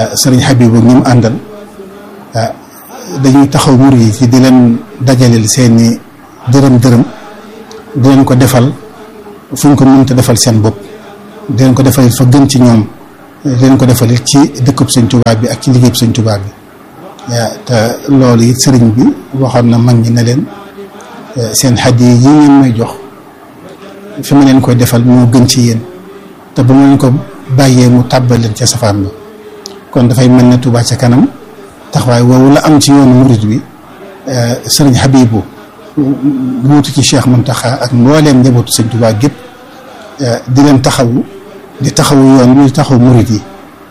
sëriñ Habibu ñi mu àndal dañuy taxaw mur yi ci di leen dajaleel seeni dërëm dërëm di leen ko defal fu ñu ko mënta defal seen bopp di leen ko defal fa gën ci ñoom di leen ko defal ci dëkkub sëñ Tuubaa bi ak ci liggéeyub sëñ Tuubaa bi te loolu it sëriñ bi waxoon na mag ñi ne leen seen xaddi yi ngeen may jox fi ma leen koy defal moo gën ci yéen te bu ma leen ko bàyyee mu tàbbal leen ca safaan ba kon dafay mel ne Tuubaa ca kanam taxawaay woowu la am ci yoonu murit bi sëriñ Habibu wuutu ci Cheikh Muntaxa ak mbooleem njabootu sëñ Tuubaa gépp di leen taxawu di taxawu yoon bi di taxawu murit yi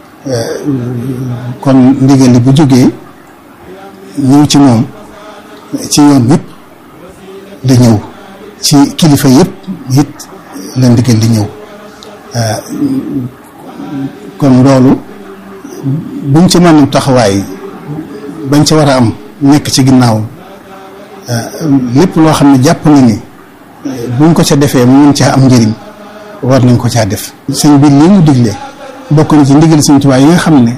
kon ndigal li bu jógee ñëw ci moom ci yoon yëpp di ñëw ci kilifa yëpp it la ndigal di ñëw kon loolu buñ ci mën taxawaay bañ ci war a am nekk ci ginnaaw lépp loo xam ne jàpp na ni buñ ko ca defee mu mën caa am njëriñ war nañ ko caa def sëñ bi lii mu digle bokk na ci ndigal sëñ Tuubaa yi nga xam ne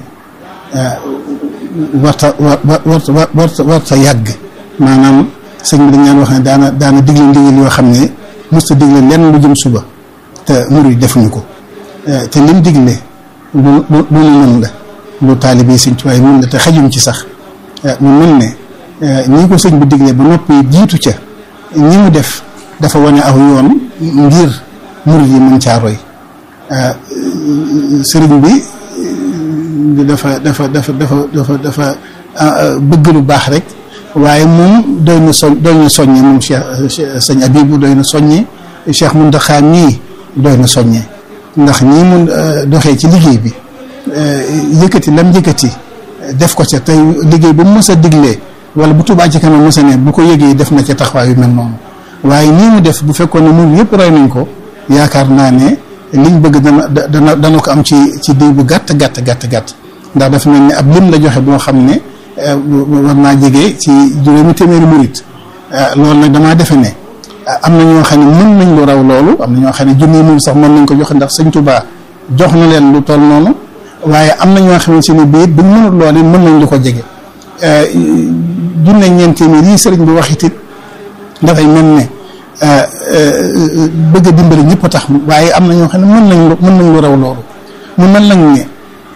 warta war warta warta warta yàgg maanaam sëñ bi dañ naan wax ne daana daana digle ndigal yoo xam ne musta digle lenn lu jëm suba te murid defuñu ko te lim digle lu lu lu mën la lu taalibe yi sëñ Tuubaa yi mën la te xajuñ ci sax mu mel ne ñi ko sëñ bi digle ba noppi jiitu ca ñi mu def dafa wane aw yoon ngir murid yi mën caa roy sëriñ bi dafa dafa dafa dafa dafa dafa bëgg lu baax rek waaye moom doy na soñ doy na soññe moom Cheikh sëñ Abibu doy na soññe Cheikh Muntaxa mii doy na soññe ndax ñii mun doxee ci liggéey bi yëkkati lam yëkkati def ko ca tey liggéey bu mu mës a diglee wala bu Tuubaa ci kanam mës a ne bu ko yëgee def na ca taxawaay yu mel noonu waaye nii mu def bu fekkoon ne mun yëpp roy nañ ko yaakaar naa ne liñ bëgg dana dana dana ko am ci ci diw bu gàtt gàtt gàtt gàtt ndax dafa mel ni ab lim la joxe boo xam ne war naa jege ci juróomi téeméeri murit loolu nag damaa defe ne am na ñoo xam ne mën nañ lu raw loolu am na ñoo xam ne junni moom sax mën nañ ko joxe ndax sëñ Tuubaa jox na leen lu toll noonu waaye am na ñoo xamante ne bii buñ mënul loolu mën nañ lu ko jege junne ñeent téeméer yi sëriñ bi wax it dafay mel ne bëgg a dimbali ñëpp a tax waaye am na ñoo xam ne mën nañ lu mën nañ lu raw loolu mu mel nag ne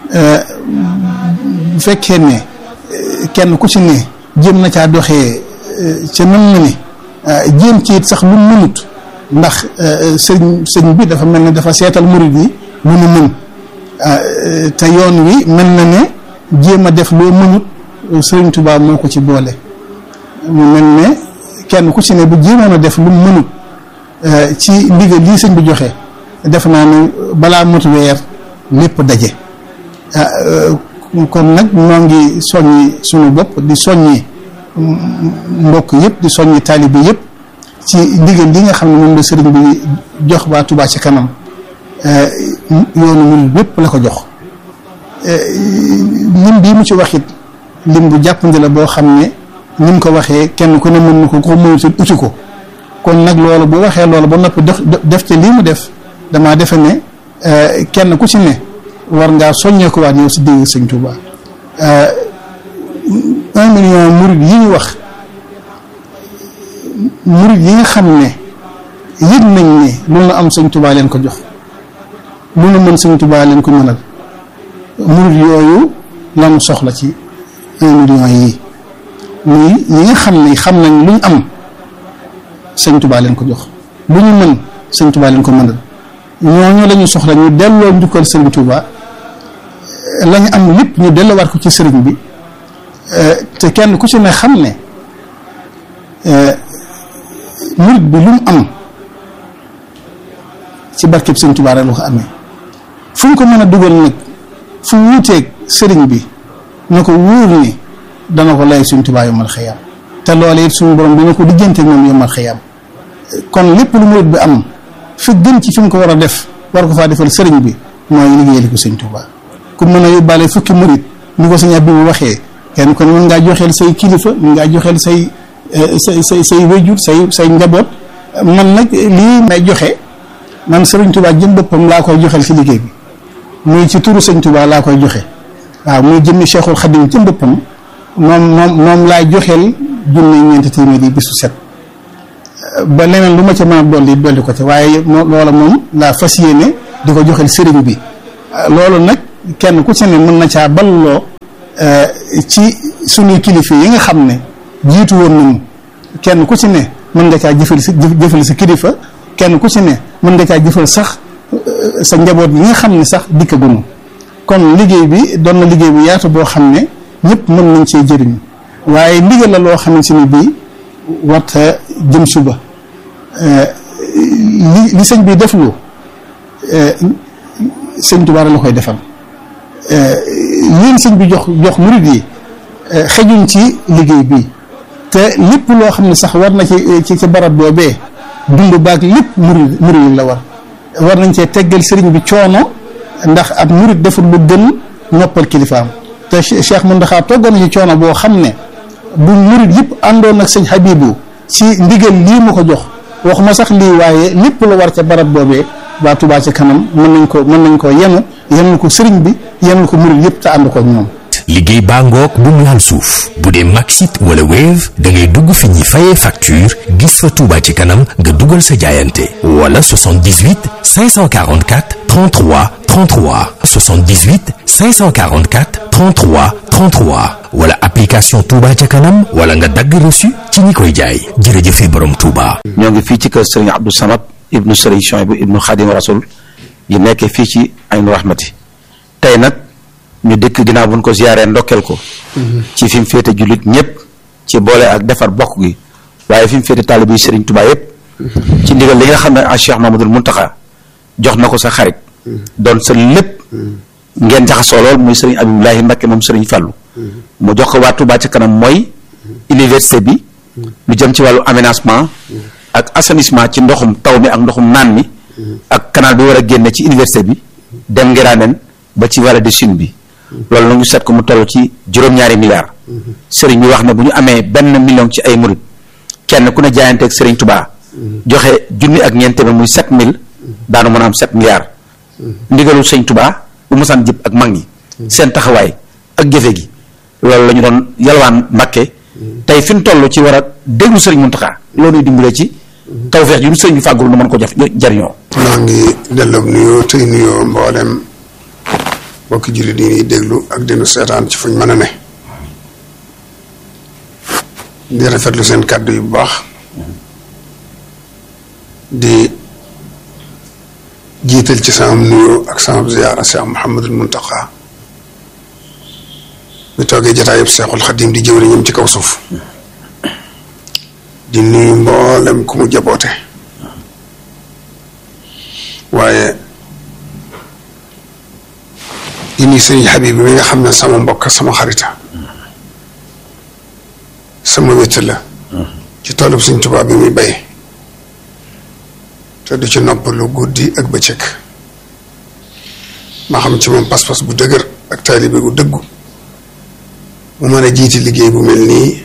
bu fekkee ne kenn ku ci ne jéem na caa doxee ca nam na ne jéem ci it sax lu mënut ndax sëñ sëñ bi dafa mel ne dafa seetal murid yi lu nu mën te yoon wi mel na ne jéem a def loo mënut sëriñ Tuubaa moo ko ci boole mu mel ne kenn ku ci ne bu jéemoon a def lu mënut ci ndigal lii sëñ bi joxe def naa ne balaa mot weer lépp daje kon nag ñoo ngi soññi suñu bopp di soññi mbokk yëpp di soññi taalibe yëpp ci ndigal li nga xam ne moom la sëriñ bi jox waa Touba ci kanam yoonu mul yëpp la ko jox lim bii mu ci waxit lim bu jàppandi la boo xam ne ni mu ko waxee kenn ku ne mën na ko ko mënut uti ko kon nag loolu bu waxee loolu ba noppi def ci lii mu def damaa defe ne kenn ku ci ne war ngaa soññee ko waat yow si dégg sëñ Touba un million murid yi ñu wax murid yi nga xam ne yëg nañ ne lu nu am sëñ Touba leen ko jox lu nu mën sëñ Touba leen ko mënal murid yooyu lan soxla ci un million yi muy ñi nga xam ne xam nañ lu ñu am sëñ Touba leen ko jox lu ñu mën sëñ Touba leen ko mënal ñooñu la ñu soxla ñu delloo njukkal sëriñ Touba la ñu am lépp ñu delloowaat ko ci sëriñ bi te kenn ku ci ne xam ne murit bi lu mu am ci barkeb sëriñ Touba rek la ko amee fu ñu ko mën a dugal nag fu wuuteeg sëriñ bi na ko wóor ni dana ko lay sëriñ Touba yomal xëyam te loolee it suñu borom dina ko diggante moom yomal xëyam kon lépp lu murit bi am fi gën ci fi mu ko war a def war ko faa defal sëriñ bi mooy liggéeyal ko sëñ Touba ku mën a yóbbaale fukki murit ni ko sëñ bi mu waxee kenn kon mën ngaa joxeel say kilifa mën ngaa joxeel say say say say wéjur say say njaboot man nag lii may joxe man sëriñ Touba jëm boppam laa koy joxeel ci liggéey bi muy ci turu sëñ Touba laa koy joxe waaw muy jëmmi Cheikhul Khadim ci boppam moom moom moom laay joxeel junne ñeenti téeméer yi bisu set ba leneen lu ma ca mën a dolli dolli ko ca waaye loola moom laa fas yéene di ko joxeel sëriñ bi loolu nag kenn ku ci ne mën na caa balloo ci suñuy kilifa yi nga xam ne jiitu woon nañu kenn ku ci ne mën nga caa jëfal sa jëfal sa kilifa kenn ku ci ne mën nga caa jëfal sax sa njaboot yi nga xam ne sax dikkaguñu kon liggéey bi doon na liggéey bu yaatu boo xam ne ñëpp mën nañ cee jëriñ waaye ndigal la loo xamante ni bii warta jëm suba li li sëñ bi deflu sëñ Tuubaa la koy defal leen sëñ bi jox jox murid yi xejuñ ci liggéey bi te lépp loo xam ne sax war na ci ci ci barab boobee dund baag lépp murid murid la war war nañ cee teggal sëriñ bi coono ndax ab murid deful lu gën noppal kilifaam te Cheikh Mountakha toggoon na ci coono boo xam ne bu murid yëpp àndoon ak sëñ Habibu ci ndigal lii mu ko jox waxuma sax lii waaye lépp la war ca barab boobee waa Touba ca kanam mën nañ ko mën nañ ko yenu yenn ko sëriñ bi yenn ko murid yëpp te ànd ko ñoom liggéey baa ngoog bu mu laal suuf bu dee Maxit wala Wave da ngay dugg fi ñuy fayee facture gis fa Touba ci kanam nga dugal sa jaayante wala 78 544 33 33 78 544 33 33 wala application Touba ca kanam wala nga dagg reçu ci ñi koy jaay jërëjëfe borom Touba. ñoo ngi fii ci kër Serigne Abdou Samad ibnu Serigne Chouaïbou ibnu Khadim Rasoul yi nekkee fii ci Aynu Rahmati tey nag. ñu dëkk ginnaaw buñ ko ziyaaree ndokkeel ko ci fi mu féete jullit ñëpp ci boole ak defar bokk gi waaye fi mu féete taalibe yi Serigne Touba yëpp ci ndigal li nga xam ne ah Cheikh Mamadou Mountakha jox na ko sa xarit doon sa lépp ngeen jaxasoo lool muy Serigne Abibulahi Mbacké moom Serigne Fallou mu jox ko waa Touba ci kanam mooy université bi lu jëm ci wàllu aménagement ak assainissement ci ndoxum taw mi ak ndoxum naan mi ak canal bi war a génne ci université bi dem ngiraanen ba ci vallée du Sine bi loolu nag ñu seet ko mu toll ci juróom-ñaari milliards sëriñ bi wax ne bu ñu amee benn million ci ay murit kenn ku ne jaayanteeg sëriñ Touba joxe junni ak ñeent téeméer muy sept mille daanu mën a am sept milliards ndigalul sëriñ Touba bu mosaan jëpp ak mag ñi seen taxawaay ak jëfe gi loolu la ñu doon yalwaan Mbàkke tey fi ñu toll ci war a déglu sëriñ Mountakha loolu ñuy dimbale ci tawfeex yu ñu sëriñ bi fàggul nu mën ko jaf jariñoo maa ngi delloo nuyoo tey nuyoo mboolem bokki jullit yi ñuy déglu ak dinu seetaan ci fuñ mën a ne di rafetlu seen kàddu yu bu baax di jiital ci sama nuyoo ak sama ziyaara Cheikh Mouhamadul Mountakha mi toogee jataayub Cheikhul Xadim di jëwriñam ci kaw suuf di nuyu mboolem ku mu jaboote waaye di nuyu sëriñ Habib bi nga xam ne sama mbokk sama xarita sama wétt la ci toolub Sëriñ Tuubaa bi muy bay te du ci noppalu guddi ak bëccëg ma xam ci moom pas-pas bu dëgër ak taalibe bu dëggu mu mën a jiiti liggéey bu mel nii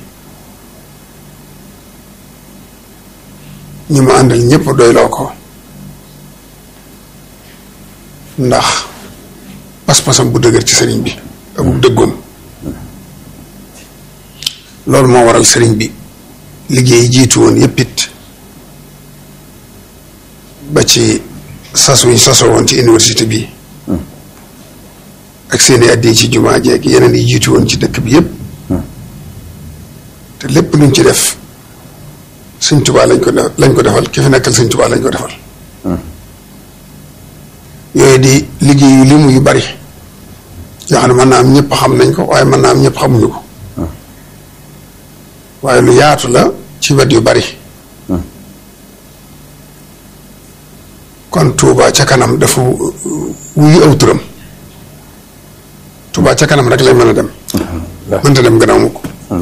ñi mu àndal ñëpp doyloo ko ndax pas-pasam bu dëgër ci sëriñ bi ak bu dëggoom loolu moo waral sëriñ bi liggéey jiitu woon yëpp it ba ci sas wi ñu sasoo woon ci université bi ak seeni addi ci jumaa jeeg yeneen yi jiitu woon ci dëkk bi yëpp te lépp luñ ci def sëñ Tuubaa lañ ko def lañ ko defal ki fi nekkal sëñ Tuubaa lañ ko defal yooyu di liggéey yu limu yu bari yoo xam ne mën naa am ñëpp xam nañ ko waaye mën naa am ñëpp xamuñu ko waaye lu yaatu la ci wet yu bari kon Touba ca kanam dafa wuyu aw turam Touba ca kanam rek lay mën a dem mënta dem gannaaw mukk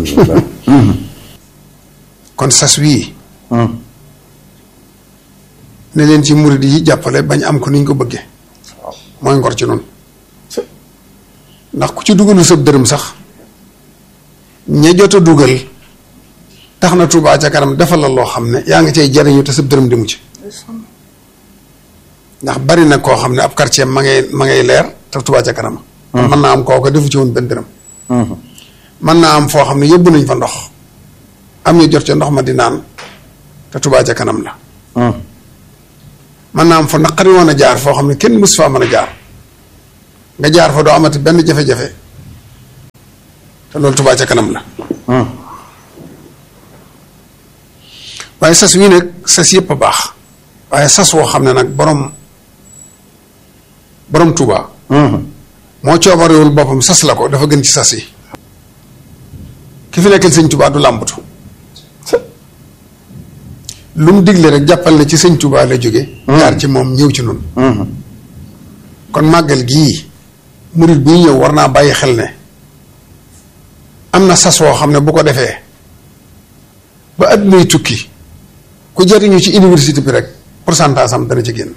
kon sas wii ne leen ci murid yi jàppale bañ am ko niñ ko bëggee mooy ngor ci noonu ndax ku ci dugalu sëb dërëm sax ña jot a dugal tax na Touba ca kanam defal la loo xam ne yaa ngi cay jariñu te sëb dërëm demu ci ndax bari na koo xam ne ab quartier ma ngay ma ngay leer te Touba ca kanam mën naa am kooku defu ci woon benn dërëm mën naa am foo xam ne yóbbu nañ fa ndox am ñu jot ca ndox ma di naan te Touba ca kanam la mën naa am fa naqari woon a jaar foo xam ne kenn mus faa mën a jaar nga jaar fa doo amati benn jafe-jafe te loolu Touba ca kanam la waaye sas wii nag sas yëpp a baax waaye sas woo xam ne nag borom borom Touba moo coobarewul boppam sas la ko dafa gën ci sas yi ki fi nekkal sëñ Touba du làmbatu lu mu digle rek jàppal ne ci sëñ Touba la jóge jaar ci moom ñëw ci nun kon màggal gii murit buy ñëw war naa bàyyi xel ne am na sas woo xam ne bu ko defee ba at muy tukki ku jariñu ci université bi rek pourcentage am dana ci génn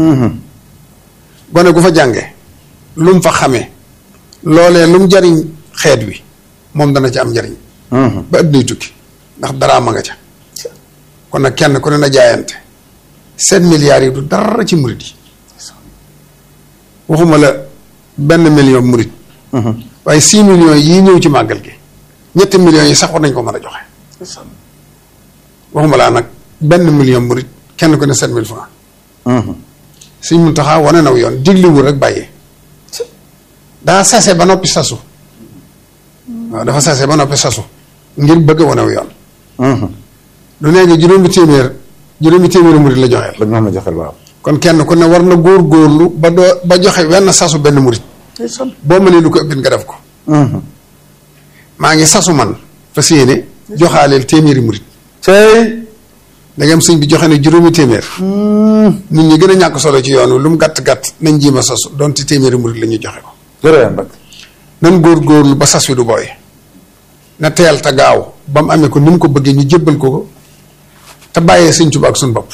gone gu fa jànge lu mu fa xamee loolee lu mu jariñ xeet wi moom dana ci am njariñ ba at muy tukki ndax daraa ma nga ca kon nag kenn ku ne na jaayante sept milliards yi du dara ci murit yi waxuma la benn million murit waaye six millions yii ñëw ci màggal gi ñetti millions yi sax war nañ ko mën a joxe waxuma laa nag benn million murit kenn ku ne sept mille francs Sëñ Muntaxa wane naw yoon digliwul rek bàyyee daa sase ba noppi sasu waaw dafa sase ba noppi sasu ngir bëgg wanew yoon lu nee nga juróomi téeméer juróomi téeméeri murit la joxeel la ñu xam ne joxel waaw kon kenn ku ne war na góor góorlu ba doo ba joxe wenn sasu benn murit boo mënee lu ko ëppit nga def ko maa ngi sasu man fas yéene joxaaleel téeméeri murit tey ndegam sëñ bi joxe ne juróomi téeméer nit ñi gën a ñàkk solo ci yoon wi lu mu gàtt gàtt nañ jiima sasu donte téeméeri murit la ñuy joxe ko jërëjëf Mbacke nan góor góorlu ba sas wi du booy na teel te gaaw ba mu amee ko ni mu ko bëggee ñu jébbal ko ko te bàyyee sëñ Tuubaa ak suñ bopp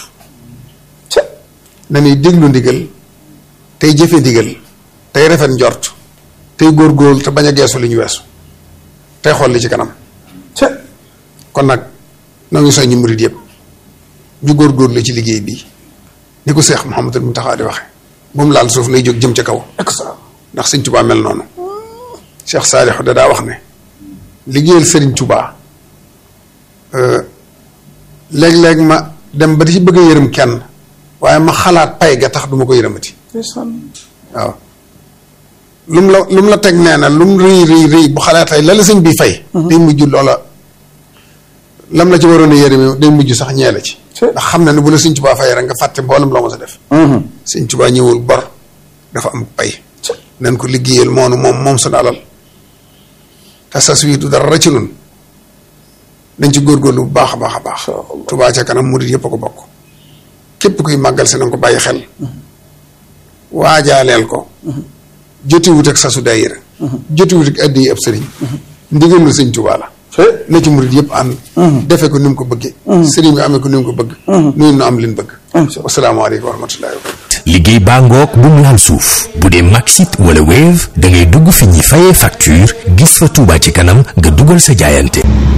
na ñuy déglu ndigal tey jëfe ndigal tey rafet njort tey góor góorlu te bañ a geesu li ñu weesu tey xool li ci kanam kon nag noo ngi soññi murit yëpp ñu góor góorlu ci liggéey bi ni ko Seex Muhammadul Muntaxa di waxe bu mu laal suuf nay jóg jëm ca kaw ndax sëñ Tuubaa mel noonu Cheikh Saalixu da daa wax ne liggéeyal sëriñ Tuubaa léeg-léeg ma dem ba di ci bëgg a yërëm kenn waaye ma xalaat pay ga tax du ma ko yërëmati waaw lu mu la lu mu la teg nee na lu mu rëy rëy rëy bu xalaatay la la sëñ bi fay day mujj loola lam la ci waroon a yërëme day mujj sax ñee la ci ndax xam na ne bu la sëñ Tuubaa fay rek nga fàtte mboolem loo ma sa def sëñ Tuubaa ñëwul bor dafa am pay nañ ko liggéeyal moonu moom moom suñu alal te sas wii du dara ci nun dañ ci góorgóorlu bu baax a baax a baax Touba ca kanam murit yëpp a ko bokk képp kuy màggal si na nga ko bàyyi xel waajaaleel ko jotiwut ak sasu daayira jotiwut ak addi ab sëriñ ndigalu sëñ Touba la na ci murit yëpp ànd defe ko ni mu ko bëggee sëriñ bi amee ko ni mu ko bëgg nuyu nu am lin bëgg wasalaamaaleykum wa rahmatullahi wa barakatu liggéey baa ngoog bu mu laal suuf bu dee Maxit wala Wave da ngay dugg fi ñi fayee facture gis fa Touba ci kanam nga dugal sa jaayante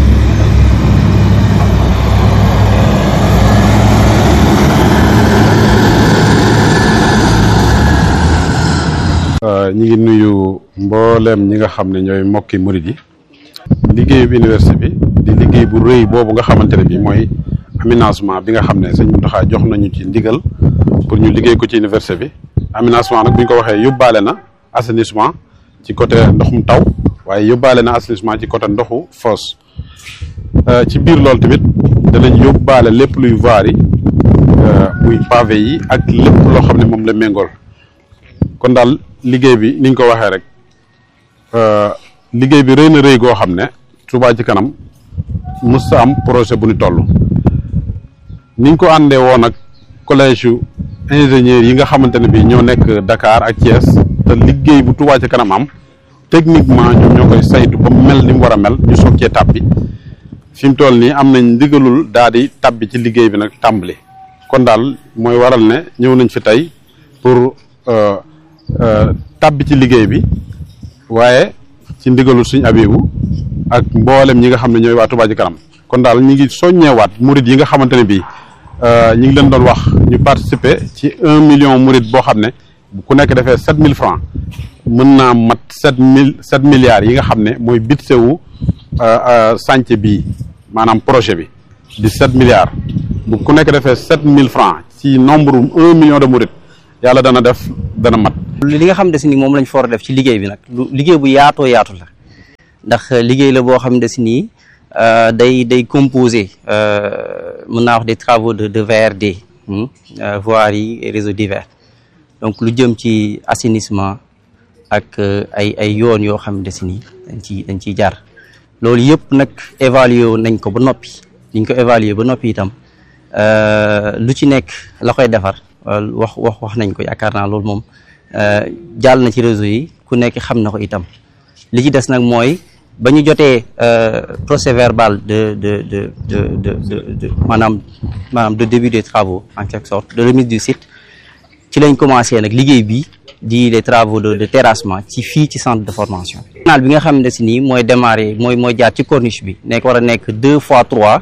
ñi ngi nuyu mbooleem ñi nga xam ne ñooy mbokki murid yi liggéeyu bi université bi di liggéey bu rëy boobu nga xamante ne bi mooy aménagement bi nga xam ne sëñ Mountakha jox nañu ci ndigal pour ñu liggéey ko ci université bi aménagement nag bu ñu ko waxee yóbbaale na assainissement ci côté ndoxum taw waaye yóbbaale na assainissement ci côté ndoxu fosse ci biir loolu tamit danañ yóbbaale lépp luy voirie yi muy pavé yi ak lépp loo xam ne moom la méngool kon daal liggéey bi niñ ko waxee rek liggéey bi rëy na rëy goo xam ne Touba ci kanam mës sa am projet bu ñu toll niñ ko àndee woon ak collège yu ingénieurs yi nga xamante ne bii ñoo nekk Dakar ak Thiès te liggéey bu Touba ci kanam am techniquement ñoom ñoo koy saytu ba mel ni mu war a mel ñu soog cee tàbbi fi mu toll nii am nañ ndigalul daal di tàbbi ci liggéey bi nag tàmbali kon daal mooy waral ne ñëw nañ fi tey pour tàbbi ci liggéey bi waaye ci ndigalul suñ abibu ak mboolem ñi nga xam ne ñooy waa Touba ci kanam kon daal ñi ngi soññeewaat murid yi nga xamante ne bii ñi ngi leen doon wax ñu participer ci un million murid boo xam ne ku nekk defee sept mille francs mën naa mat sept mille sept milliards yi nga xam ne mooy budget wu chantier bii maanaam projet bi di sept milliards bu ku nekk defee sept mille francs ci nombre un million de mourides yàlla dana def dana mat. li nga xam ne si ni moom lañ fa war a def ci liggéey bi nag lu liggéey bu yaatoo yaatu la ndax liggéey la boo xam ne si nii day day composé mën naa wax des travaux de de VRD voirie et réseaux divers donc lu jëm ci assainissement ak ay ay yoon yoo xam ne si nii dañ ciy dañ ciy jaar loolu yëpp nag évaluer nañ ko ba noppi liñ ko évaluer ba noppi itam lu ci nekk la koy defar wax wax wax nañ ko yaakaar naa loolu moom jàll na ci réseau yi ku nekk xam na ko itam li ci des nag mooy ba ñu jotee procès verbal de de de de de de de maanaam maanaam de début des travaux en quelque sorte de remise du site ci lañ commencé nag liggéey bi di les travaux de de terrassement ci fii ci centre de formation. canal bi nga xam ne si nii mooy démarrer mooy mooy jaar ci corniche bi nekk war a nekk deux fois trois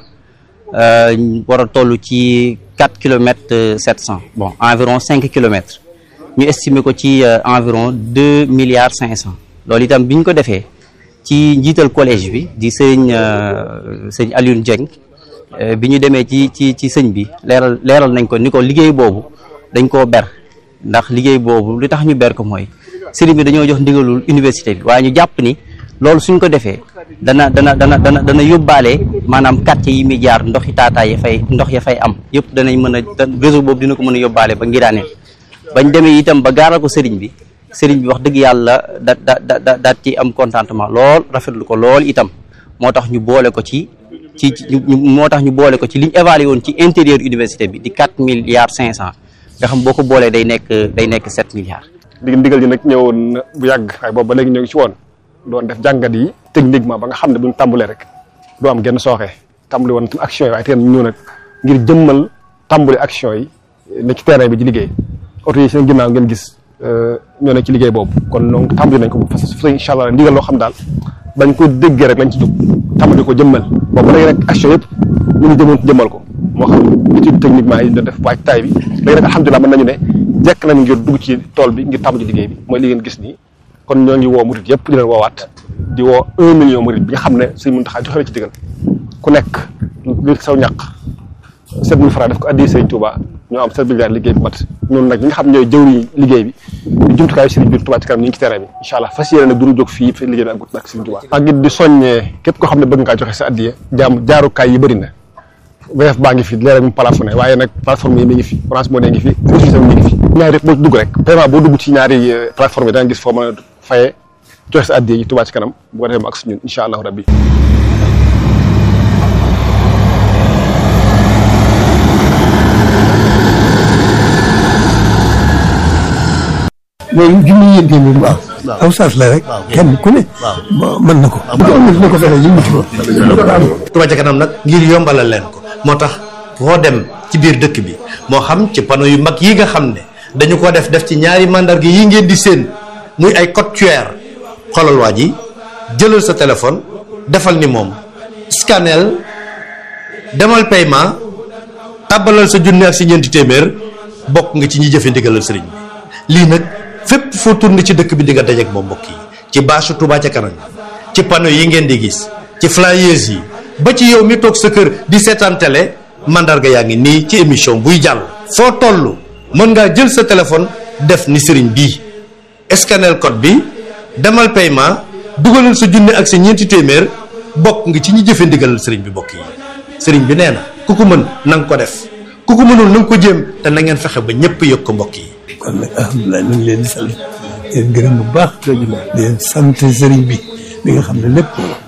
war a toll ci quatre kilomètres sept cent bon environ cinq kilomètres ñu estimer ko ci environ deux milliards cinq cent loolu itam bi ñu ko defee. ci njiital collège bi di sëñ sëñ Alioune Dieng bi ñu demee ci ci ci sëñ bi leeral leeral nañ ko ni ko liggéey boobu dañ koo ber ndax liggéey boobu li tax ñu ber ko mooy sëriñ bi dañoo jox ndigalul université bi waaye ñu jàpp ni loolu suñ ko defee dana dana dana dana dana yóbbaale maanaam quartier yi muy jaar ndox yi taataay ya fay ndox ya fay am yëpp danañ mën a réseau boobu dina ko mën a yóbbaale ba ngiraaneen bañ demee itam ba gaaral ko sëriñ bi sëriñ bi wax dëgg yàlla da da da daat ci am contentement lool rafetlu ko lool itam moo tax ñu boole ko ci ci moo tax ñu boole ko ci li ñu évalué woon ci intérieur université bi di quatre milliards cinq cent nga xam boo ko boolee day nekk day nekk sept milliards. dig ndigal ji nag ñëwoon na bu yàgg waaye boobu ba léegi ñoo ngi ci woon doon def jàngat yi techniquement ba nga xam ne buñ tàmbalee rek doo am genn sooxee tàmbali woon tam action yi waaye teen ñëw nag ngir jëmmal tàmbali action yi ne ci terrain bi ci liggéey oto yi seen ginnaaw ngeen gis ñoo ne ci liggéey boobu kon donc tàmbali nañ ko bu fas fas incha allah ndigal loo xam daal bañ ko déggee rek lañ ci jóg tàmbali ko jëmmal boobu léegi nag action yëpp ñu ngi jëmoon jëmmal ko moo xam étude techniquement yi doon def waaj taay bi léegi nag alhamdulilah mën nañu ne jekk nañ ngir dugg ci tool bi ngir tàmbali liggéey bi mooy li ngeen gis nii kon ñoo ngi woo murit yëpp di leen woowaat di woo un million murit bi nga xam ne suñ mun taxaa joxe na ci digal ku nekk li saw ñàq sept mille francs def ko addi Sëriñ Touba ñoo am sept milliards liggéey bi mat ñun nag ñi nga xam ñooy jëwriñ liggéey bi di jumtukaayu Sëriñ bi Touba ci kanam ñu ngi ci terrain bi incha allah fas yéene nag duñu jóg fii fi liggéey bi ak gut nag Sëriñ Touba ak it di soññee képp koo xam ne bëgg ngaa joxe sa addiya jaam jaarukaay yi bëri na VF baa ngi fi leeral mu plafonné waaye nag plateforme yi mi ngi fi Orange Money ngi fi Free mi ngi fi ñaari rek boo dugg rek paiement boo dugg ci ñaari plateforme yi da nga gis foo mën a fayee joxe sa addiya yi Touba ci kanam bu ko defee mu ak si ñun incha allahu rabbi loolu junni yéen téeméer waaw aw saas la rek kenn ku ne mën na ko bu ko amul na ko fexe li mu ci Touba ca kanam nag ngir yombalal leen ko moo tax foo dem ci biir dëkk bi moo xam ci panneau yu mag yi nga xam ne dañu ko def def ci ñaari mandarga yi ngeen di séen muy ay code QR xoolal waa ji jëlal sa téléphone defal ni moom scanel demal paiement tàbbalal sa junni ak si ñeenti téeméer bokk nga ci ñi jëfe ndigalal sëriñ bi lii nag fépp foo tourné ci dëkk bi di nga dajeek moom mbokk yi ci bâche Touba ca kanam ci panneau yi ngeen di gis ci flyers yi ba ci yow mi toog sa kër di seetaan télé mandarga yaa ngi nii ci émission buy jàll foo toll mën ngaa jël sa téléphone def ni sëriñ bii scanel code bi demal paiement dugalal sa junne ak sa ñeenti téeméer bokk nga ci ñi jëfe ndigalal sëriñ bi mbokk yi sëriñ bi nee na ku ko mën na nga ko def ku ko mënul na nga ko jéem te na ngeen fexe ba ñëpp yëg ko mbokk yi kon nag alhamdulilah ñu ngi leen di sant di leen gërëm bu baax di leen sant sëriñ bi li nga xam ne lépp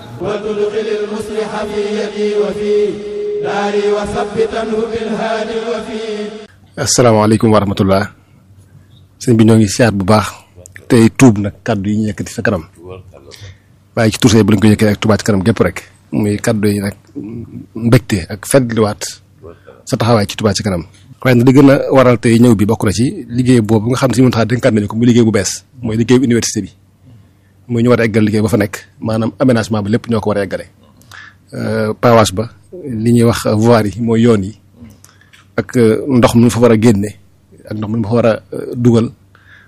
asalaamaaleykum wa rahmatullah sëñ bi ñoo ngi siyaar bu baax tey tuub nag kaddu yi ñu yëkkati sa kanam waaye ci tursee bu lañ ko yëkkati ak Touba ci kanam gépp rek muy kaddu yi nag mbégte ak fetliwaat sa taxawaay ci Touba ci kanam waaye nag li gën a waral tey ñëw bi bokk na ci liggéey boobu nga xam ne si mën taxaa dénkaat nañu ko muy liggéey bu bees mooy liggéey bu université bi muy ñu war a eggal liggéey ba fa nekk maanaam aménagement bi lépp ñoo ko war a eggale pavage ba li ñuy wax voirie yi mooy yoon yi ak ndox mi fa war a génne ak ndox mi fa war a dugal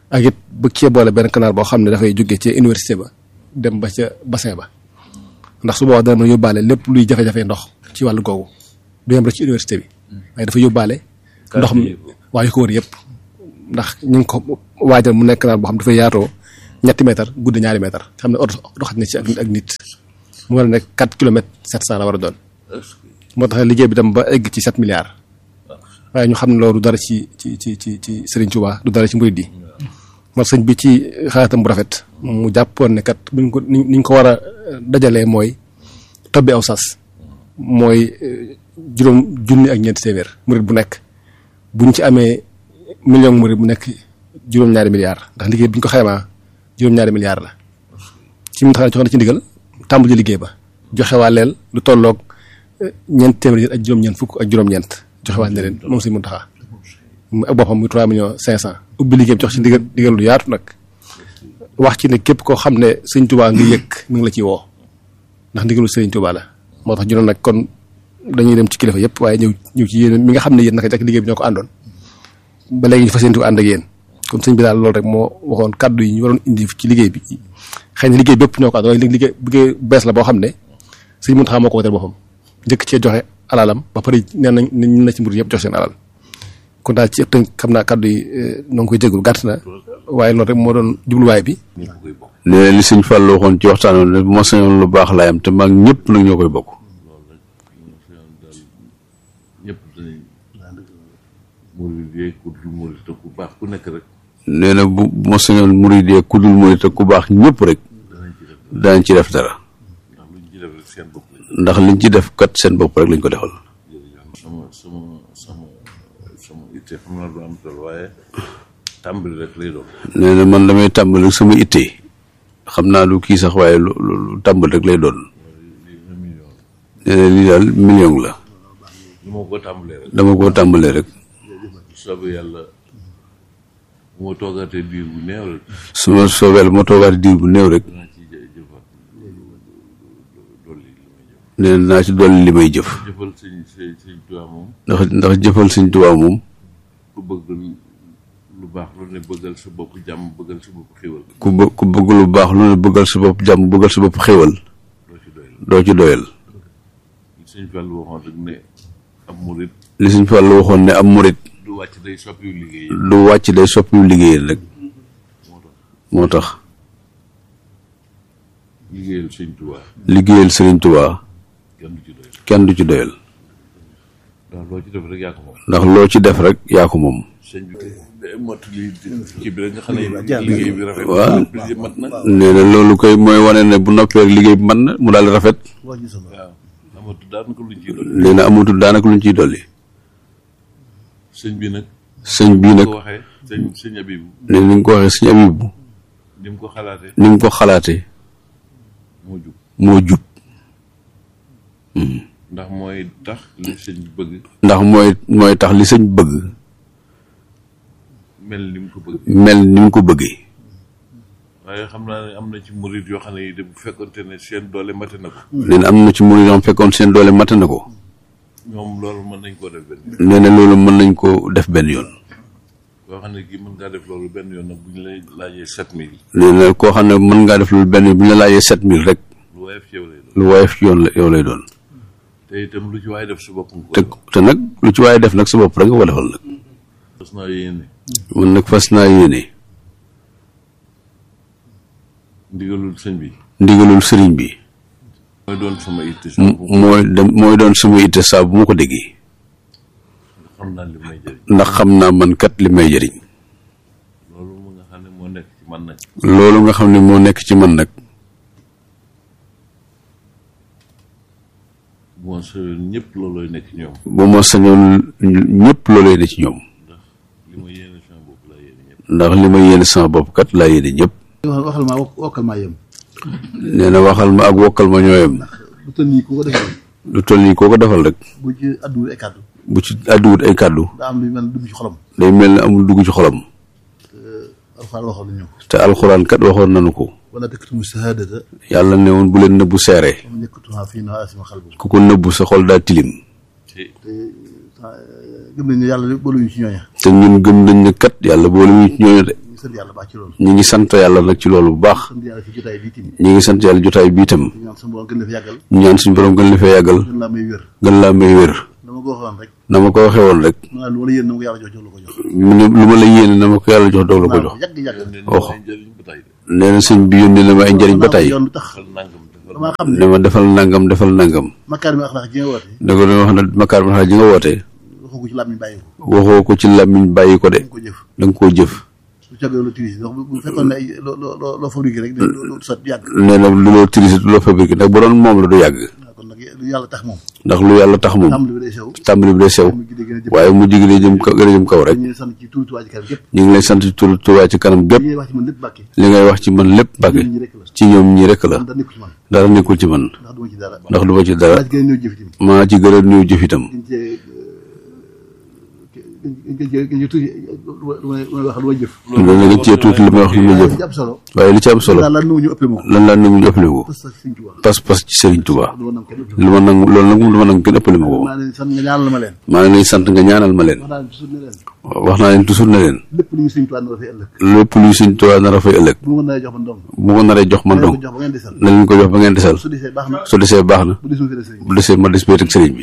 ak it bëgg cee boole benn canal boo xam ne dafay jógee ci université ba dem ba ca bassin ba ndax su boobaa dana mën a yóbbaale lépp luy jafe-jafe ndox ci wàllu googu du yem rek ci université bi waaye dafa yóbbaale ndox mi waa yu ko wër yëpp ndax ñu ngi ko waajal mu nekk canal boo xam dafay yaatoo ñetti mètre guddi ñaari mètre xam ne oto doxat na ci ak ak nit mu war a nekk quatre kilomètres sept cent la war a doon moo tax liggéey bi dem ba egg ci sept milliards waaye ñu xam ne loolu dara ci ci ci ci ci Serigne Touba du dara ci murid yi moo sëñ bi ci xalaatam bu rafet mu jàppoon ne kat buñ ko ni ñu ko war a dajalee mooy tobbi aw sas mooy juróom junni ak ñeenti téeméer murid bu nekk buñ ci amee million murid bu nekk juróom-ñaari milliards ndax liggéey bi ñu ko xaymaa juróom-ñaari milliards la ci mu tax jox na ci ndigal tàmbali liggéey ba joxe waa leel lu tolloog ñeent téeméer ak juróom-ñeent fukk ak juróom-ñeent joxe waa ne leen moom si mun taxaa ak boppam muy trois millions cinq cent ubbi liggéey bi jox ci ndigal ndigal lu yaatu nag wax ci ne képp koo xam ne sëñ Tuubaa ngi yëg mi ngi la ciy woo ndax ndigalu sëñ Tuubaa la moo tax juróom nag kon dañuy dem ci kilifa yëpp waaye ñëw ñëw ci yéen mi nga xam ne yéen naka jekk liggéey bi ñoo ko àndoon ba léegi ñu fas yéene ko ànd ak yéen comme sëñ bi daal loolu rek moo waxoon kàddu yi ñu waroon indi ci liggéey bi xëy na liggéey bépp ñoo ko ànd waaye léegi liggéey liggéey bees la boo xam ne sëñ Muntaxa moo ko woteel boppam njëkk cee joxe alalam ba pare nee nañ ñu na ci mbir yëpp jox seen alal kon daal ci tënk xam naa kàddu yi noo ngi koy jégul gàtt na waaye loolu rek moo doon jubluwaay bi nee li sëñ Fall waxoon ci waxtaan ne bu ma sañoon lu baax laay am te maag ñëpp nag ñoo koy bokk ñëpp danañ murid yi ku dul murid te ku baax ku nekk rek nee na bu bu ma sañoon murid yi ku dul murid te ku baax ñëpp rek danañ ci def dara ndax luñ ci def rek seen bopp ndax liñ ci def kat seen bopp rek lañ ko defal sama sama sama sama itte xam naa du am tool waaye tàmbali rek lay doon nee na man damay tàmbali rek sama itte xam naa lu kii sax waaye lu lu tàmbali rek lay doon nee na lii daal million la lu ma ko tàmbalee rek dama koo tàmbalee rek soobee yàlla moo toogaatee diir bu néew rek su ma soobeel ma toogaat diir bu néew rek danaa ci jë- jëfaat dolli li may jëf nee na naa ci dolli li may jëf jëfal sëñ sëñ sëñ Tuubaa moom ndax ndax jëfal sëñ Tuubaa moom ku bëgg lu baax lu ne bëggal sa bopp jàmm bëggal sa bopp xéwal ku bë ku bëgg lu baax lu ne bëggal sa bopp jàmm bëggal sa bopp xéwal doo ci doyal doo ci doyal li sëñ Fall waxoon rek ne ab murit li sëñ Fall waxoon ne am murit du wàcc day soppiwu liggéey du wàcc day soppiwu liggéeyal rek moo tax liggéeyal sëñ Tuubaa liggéeyal sëriñ Tuubaa kenn du ci doyal kenn du ci doyal ndax loo ci def rek yaa ko moom ndax loo ci def rek yaa ko moom sëñ bi day mott li kii bi rek nga xam ne liggéey bi rafet waaw bi mat na nee na loolu koy mooy wane ne bu noppee rek liggéey bi mën na mu daal di rafet waaw amatu daanaka luñ ciy doon nee na amatul daanaka luñ ciy dolli sëñ bi nag sëñ bii nag ko waxee sëñ sëñ Abibu ne ni nga ko waxee sëñ Abibu ni mu ko xalaatee ni mu ko xalaatee moo jub moo jub ndax mooy tax li sëñ bi bëgg ndax mooy mooy tax li sëñ bëgg mel ni mu ko bëgg mel ni mu ko bëggee waaye xam naa ne am na ci murit yoo xam ne yi de bu fekkonte ne seen doole mate na ko nee na am na ci murid yoo xam fekkoon seen doole mate na ko ñoom loolu mën nañ koo def benn yoon nee na loolu mën nañ ko def benn yoon koo xam ne kii mën ngaa def loolu benn yoon nag bu ñu lay laajee sept mille nee na koo xam ne mën ngaa def loolu benn yoon bu ñu la laajee sept mille rek lu woyof ci yow lay doon lu woyof ci yoon la yow lay doon te itam lu ci waaye def su bopp nga te ko te nag lu ci waaye def nag sa bopp rek nga ko defal nag fas naa yéene man nag fas naa yéene ndigalul sëñ bi ndigalul sëriñ bi mooy doon sama itte m- mooy dem mooy doon sama itte saa bu ma ko déggee xam naa li may jëriñ ndax xam naa man kat li may jëriñ loolu mu nga xam ne moo nekk ci man nag loolu nga xam ne moo nekk ci man nag bu ma soyoon ñëpp loolooy nekk ci ñoom bu ma sañoon ñëpp looloo ne ci ñoom li ma yéene sama bopp laa yéene ñëpp ndax li ma yéene sama bopp kat laa yéene ñëpp waxal ma wokkal maa yem nee na waxal ma ak wokkal ma ñooyam bu tënk nii ku ko defee lu toll nii koo ko defal rek bu ci adduwul ay kàddu bu ci àdduwut ay kàddu daa am lu mel dugg ci xolam day mel ne amul dugg ci xolam alxuraan waxoon nañu ko te alxuraan kat waxoon nañu ko wala taktumu shahadata yàlla ne woon bu leen nëbbu seere am nekkatuha fii na asima xal bu ku ko nëbbu sa xol daa tilim te gëm nañ ne yàlla booluñu ci ñooña te ñun gëm nañ ne kat yàlla boole ñu ci ñooñu de sant yàlla baax ci loolu ñu ngi sant yàlla nag ci loolu bu baax sant yàlla ci jotaay bii tamit ñu ngi sant yàlla jotaay bi itam ñaan sama borom gën la fi yàggal ñu ñaan suñu borom gën la fee yàggal gën laa may wér gën laa may wér dama ko waxoon rek na ma ko waxee woon rek ma lu ma la yéen na ma ko yàlla jox jox la ko jox mu ne lu ma la yéene na ma ko yàlla jox doog la ko jox yàgg yàgg wax nee na sëñ bi yónni na ma ay njëriñ ba tey yoon lu tax damaa xam ne ne ma defal nangam defal nangam makkaar mi axlaax ji nga woote da ko doon wax ne makaar ma ji nga woote waxoo ko ci làmmiñ bàyyi ko waxoo ko ci làmmiñ bàyyi ko de dañ ko jëf da nga koo jëf su cagee lu tiris ndax bu bu fekkoon ne ay loo loo loo fabriqué rek du sot yàgg nee na lu loo tirise du loo fabriqué ndax bu doon moom la du yàgg waaw kon nag lu yàlla tax moom ndax lu yàlla tax moom tàmbali bi day sew tàmbali bi day sew mu gidee gën a jëm waaye mu jig day jëm kaw gën a jëm kaw rek ñu sant ci tuuti waa ci kanam yëpp ñu ngi lay sant ci tur Tuubaa ci kanam gépp li ngay wax ci man lépp bàkke li ngay wax ci man lépp Mbàkke ñi rek la ci ñoom ñi rek la da nekku ci man dara nekkul ci man ndax duma ci dara ndax du ma ci dara waa ci gën a néew jëf tamit maa ci gën a néew jëf itam gën cee gën cee gën cee tuuti lu may wax lu may jëf loolu la nga cee tuuti li may wax li may jëf li ci am solo waaye li ci am solo daal lan nu ñu ëppee moo lan laa nangu ñu ëppale ko parce que Sëriñ Tuubaa pas-pas ci Sëriñ Tuubaa lu ma nam kenn lu ma nangu loolu nag moom lu ma nangu kenn ëppale ma ko maa leen sant nga ñaanal ma leen maa ngi lay sant nga ñaanal ma leen wax naa leen toujours ne leen wax naa leen toujours ne leen lépp lu ñu Sëriñ Tuubaa na dafay ëllëg lépp luy Sëriñ Tuubaa nar a fay ëllëg bu ma ko naree jox man dong bu ko naree jox man na dong ko jox ba ngeen desal na leen ko jox ba ngeen desal su desee baax na su desee baax na bu desul fee sëriñ bu desee ma des bee teg sëriñ bi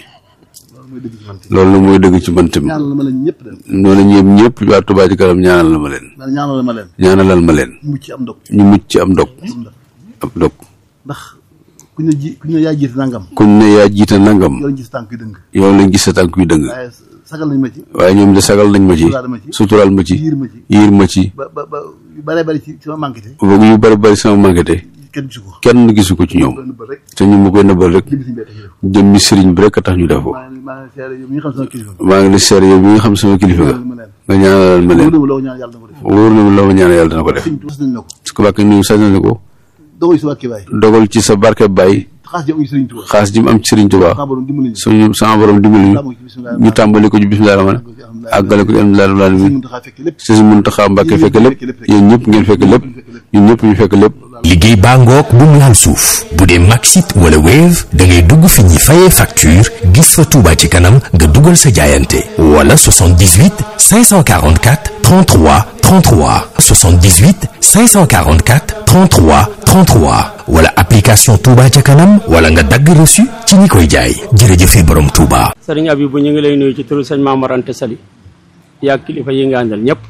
loolu mooy dëgg ci man loolu nag mooy dëgg ci man tamit ñaanal ma leen ñëpp de noonu ñëpp ñëpp waa Tuubaa ci kanam ñaanal na ma leen man ñaanal ma leen ñaanalal ma leen mucc am ndog ñu mucc ci am dog am dog ndax ku ñu ji ku ñu yaa jiite nangam kuñ ne yaa jiite nangam yow lañ gis tànk yu dëng yow lañ gis sa tànk yu dëng waaye sagal nañ ma ci waaye ñoom de sagal nañ ma ci suturaal ma ci suturaal ma ci yiir ma ci yiir ma ci ba ba ba yu bare bari ci sama manqué te boog yu bari bari sama manqué kenn gisu ko kenn gisu ko ci ñoom benn bët rek te ñu ma koy nëbbal rek jëm si mbedd yi def jëmmi sëriñ bi rek a tax ñu def ko maa ngi maa ngi seere yow mi nga xam sama kilifa maa ngi la seere yow mi nga xam sama kilifa nga ma leen nga ñaanalal ma leen loolu loo ñaan yàlla na ko def wóor na ma loo ma ñaan yàlla dana ko def sëñ Tuubaa nañ la ko su ko bàkkee ñu sañ na ko dogal si wàkki baay dogal ci sa barke Baye xaas jëm uñu sëriñ Tuubaa xaas ji mu am ci Sëriñ Tuubaa sama borom dimbali ñu suñu sama borom dimbali ñu ñu tàmbali ko ci bismillah rahmaan àggale ko ci alhamdulilah rabbil sëñ alamin Muntaxa fekk lépp si Muntaxa Mbàkke fekk lépp yéen ñëpp ngeen fekk lépp ñun ñëpp ñu fekk lépp liggéey baa ngoog bu mu laal suuf bu dee Maxit wala Wave da ngay dugg fi ñuy fayee facture gis fa Touba ci kanam nga dugal sa jaayante wala 78 544 33 33 78 544 33 33 wala application Touba ca kanam wala nga dagg reçu ci ñi koy jaay jërëjëfe borom Touba. sëriñ Abibu ñu ngi lay nuyu ci turu sëñ Maamor Anta Sali yaa kilifa yi nga àndal ñëpp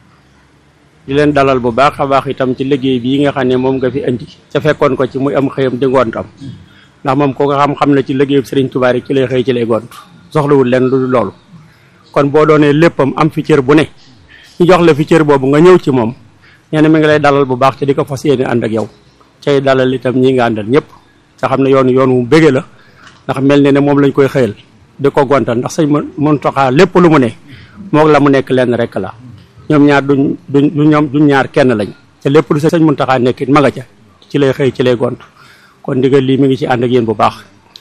di leen dalal bu baax a baax itam ci liggéey bii nga xam ne moom nga fi indi ca fekkoon ko ci muy am xëyam di ngontam ndax moom ko nga xam-xam na ci liggéeyu sëriñ Tuubaa rek ci lay xëy ci lay gont soxlawul leen lu dul loolu kon boo doonee léppam am fi cër bu ne ñu jox la fi cër boobu nga ñëw ci moom nee na mi ngi lay dalal bu baax te di ko fas yéene ànd ak yow cay dalal itam ñi nga àndal ñëpp nga xam ne yoonu yoon wu bége la ndax mel ne ne moom lañ koy xëyal di ko gontal ndax sëñ Muntaxa lépp lu mu ne moog la mu nekk lenn rek la ñoom ñaar duñ duñ du ñoom duñ ñaar kenn lañ te lépp lu sëñ Muntaxa nekk it ma nga ca ci lay xëy ci lay gont kon ndigal lii mi ngi ci ànd ak yéen bu baax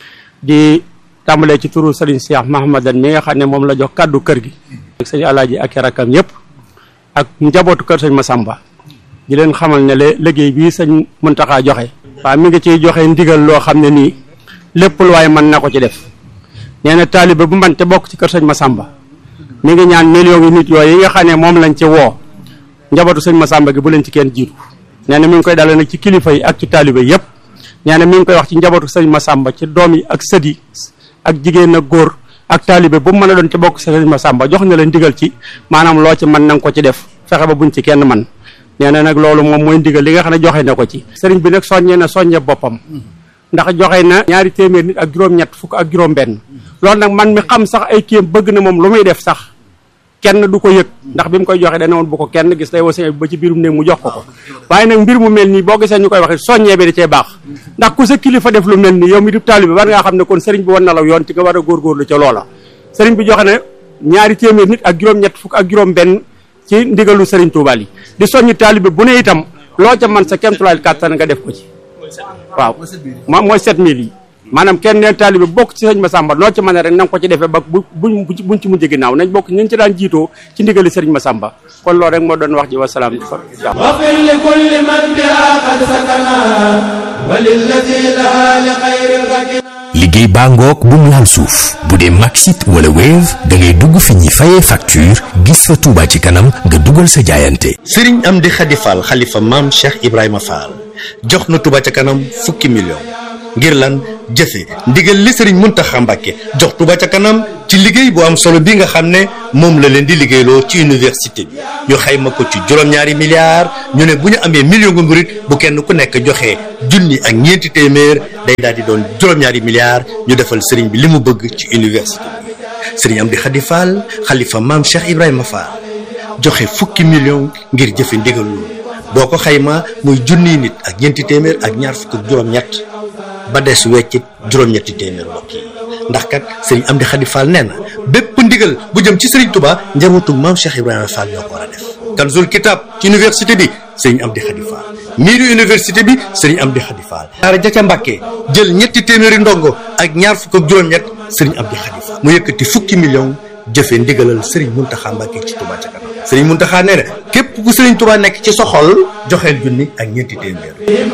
di tàmbalee ci turu sëriñ Cheikh Mahamadan mi nga xam ne moom la jox kàddu kër gi ak sëñ Alaaji ak i rakkam yëpp ak njabootu kër sëñ Masamba di leen xamal ne le liggéey bii sëñ Muntaxa joxe waaw mi ngi ciy joxe ndigal loo xam ne nii lépp lu waaye mën na ko ci def nee na taalibe bu man te bokk ci kër sëñ Masamba mi ngi ñaan millions yi nit yooyu yi nga xam ne moom lañ ci woo njabootu sëñ Masamba gi bu leen ci kenn jiitu nee na mi ngi koy dale nag ci kilifa yi ak ci taalibe yëpp nee na mi ngi koy wax ci njabootu sëñ Masamba ci doom yi ak sët yi ak jigéen ak góor ak taalibe bu mu mën a doon ci bokk sëñ Masamba jox na leen ndigal ci maanaam loo ci mën na nga ko ci def fexe ba buñ ci kenn man nee na nag loolu moom mooy ndigal li nga xam ne joxe na ko ci sëriñ bi nag soññee na soññe boppam ndax joxe na ñaari téeméer nit ak juróom-ñett fukk ak juróom-benn loolu nag man mi xam sax ay kéem bëgg na moom lu muy def sax kenn du ko yëg ndax bi mu koy joxe dana woon bu ko kenn gis day woo ba ci biirum néeg mu jox ko ko waaye nag mbir mu mel nii boo gisee ñu koy waxe soññee bi da cee baax ndax ku sa kilifa def lu mel nii yow mi di taalibe war ngaa xam ne kon sëriñ bi wan na la yoon ci nga war a góorgóorlu ca loola sëriñ bi joxe na ñaari téeméer nit ak juróom-ñett fukk ak juróom-benn ci ndigalu sëriñ Tuubaa yi di soññi taalibe bu ne itam loo ca man sa kemtulaay kàttan nga def ko ci waaw moom mooy 7000 yi maanaam kenn neen taalibe bokk ci sëñ Masamba noo ci mën a rek na nga ko ci defee ba bu buñ buñ ci mujj ginnaaw nañ bokk ñu ci daan jiitoo ci ndigali sëriñ Masamba kon loolu rek moo doon wax ji wasalaam واغفر لكل من بها قد سكنا وللذي لها لخير الركنا liggéey baa ngoog bu mu laal suuf bu dee Maxit wala Wave da ngay dugg fi ñuy fayee facture gis fa Touba ci kanam nga dugal sa jaayante sëriñ Amdi Khady Fall xalifa maam Cheikh Ibrahima Fall jox na Touba ca kanam fukki million ngir lan jëfe ndigal li sëriñ Muntaxa Mbàkke jox Touba ca kanam ci liggéey bu am solo bi nga xam ne moom la leen di liggéeyloo ci université bi ñu xayma ko ci juróom-ñaari milliards ñu ne bu ñu amee million gu murit bu kenn ku nekk joxe junni ak ñeenti téeméer day daal di doon juróom-ñaari milliards ñu defal sëriñ bi li mu bëgg ci université bi sëriñ Amdi Khady Fall xalifa maam Cheikh Ibrahima Fall joxe fukki million ngir jëfe ndigal loolu boo ko xayma muy junniy nit ak ñeenti téeméer ak ñaar fukk ak juróom-ñett ba des weccit juróom-ñetti téeméer mbokk yi ndax kat sëriñ Amdi Khady Fall nee na bépp ndigal bu jëm ci sëriñ Touba njabootu maam Cheikh Ibrahima Fall ñoo ko war a def. Kanzul Kitab ci université bi sëriñ Amdi Khady Fall miiru université bi sëriñ Amdi Khady Fall. daara ja ca Mbàkke jël ñetti téeméeri ndongo ak ñaar fukk ak juróom-ñett sëriñ Amdi Khady Fall mu yëkkati fukki million jëfe ndigalal sëriñ Muntaxa Mbàkke ci Touba ca kanam sëriñ Muntaxa nee na képp ku sëriñ Touba nekk ci soxol joxeel junni ak ñeenti téeméer.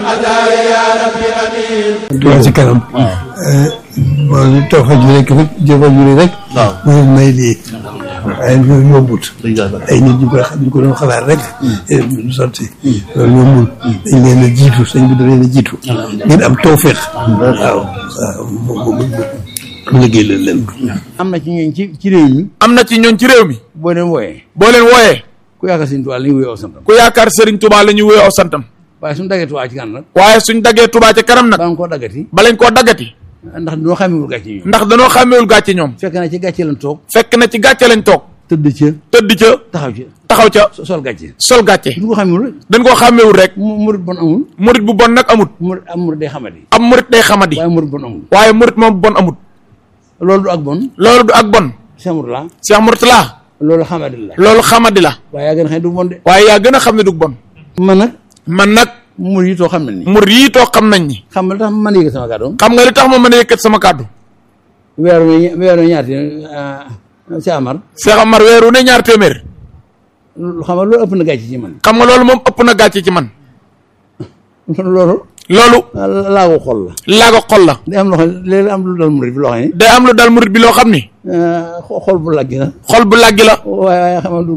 Touba ci kanam. bon toog fa jure rek jëfa jure rek. waaw mooy may lii. waaye loolu yombut. ay nit ñu koy ñu ko doon xalaat rek. du sotti. loolu yombul. dañ leen a jiitu sëñ bi da leen a jiitu. ngeen am tawféex. waaw waaw mu liggéey leen leen ko. am na ci ñooñ ci ci réew mi. am na ci ñooñ ci réew mi. boo leen wooyee. boo leen wooyee. ku yaakaar Sëriñ Tuubaa la ñu wuyoo aw santam. ku yaakaar Sëriñ Tuubaa la ñu wuyoo aw santam. waaye suñu daggee Tuubaa ci kanam nag. waaye suñ daggee Tuubaa ci kanam nag. ba nga koo daggati. ba lañ koo daggati. ndax dañoo xàmmewul gàcce ñoom. ndax dañoo xàmmewul gàcce ñoom. fekk na ci gàcce lañ toog. fekk na ci gàcce lañ toog. tëdd ca. tëdd ca. taxaw ca. taxaw ca. sol gàcce. sol gàcce. duñ ko xàmmewul rek. dañ koo xàmmewul rek. murit bon amul. murit bu bon nag amut. murit am murit day xamadi. am murit day xamadi. waaye murit bon amul. waaye murit moom bon amut. loolu du ak bon. loolu du ak bon. Cheikh Mourtala. Cheikh Mourtala. loolu xamadi la. loolu xamadi la. waaye yaa gën a xam ne du bon de. waaye yaa gën a xam ne du bon. man nag. man nag. mur yi too xam nañ ni. mur yi too xam nañ ni. xam nga li tax ma mën a yëkkat sama kàddu. xam nga li tax ma mën a yëkkat sama kàddu. weeru ne weeru ñaati Cheikh Amar. Cheikh Amar weeru ne ñaar téeméer. xam nga loolu ëpp na gàcce ci man. xam nga loolu moom ëpp na gàcce ci man. loolu. loolu. laago xol la. laago xol la. day am loo xam ne léegi am lu dal murit bi loo xam ne. day am lu dal murit bi loo xam ni. xol bu laggi la. xol bu laggi la. waaye waaye xam nga du